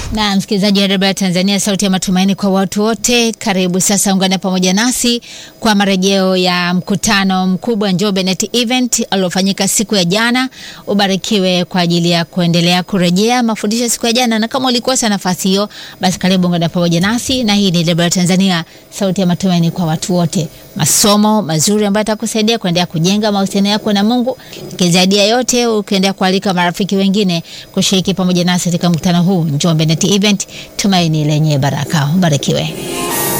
Na msikilizaji wa redio Tanzania, sauti ya matumaini kwa watu wote, karibu sasa, ungana pamoja nasi kwa marejeo ya mkutano mkubwa Njombe Net Event uliofanyika siku ya jana. Ubarikiwe kwa ajili ya kuendelea kurejea mafundisho siku ya jana, na kama ulikosa nafasi hiyo, basi karibu ungana pamoja nasi, na hii ni redio Tanzania, sauti ya matumaini kwa watu wote, masomo mazuri ambayo atakusaidia kuendelea kujenga mahusiano yako na Mungu, lakini zaidi ya yote ukiendelea kualika marafiki wengine kushiriki pamoja nasi katika mkutano huu Njombe Net Event, tumaini lenye baraka. Ubarikiwe.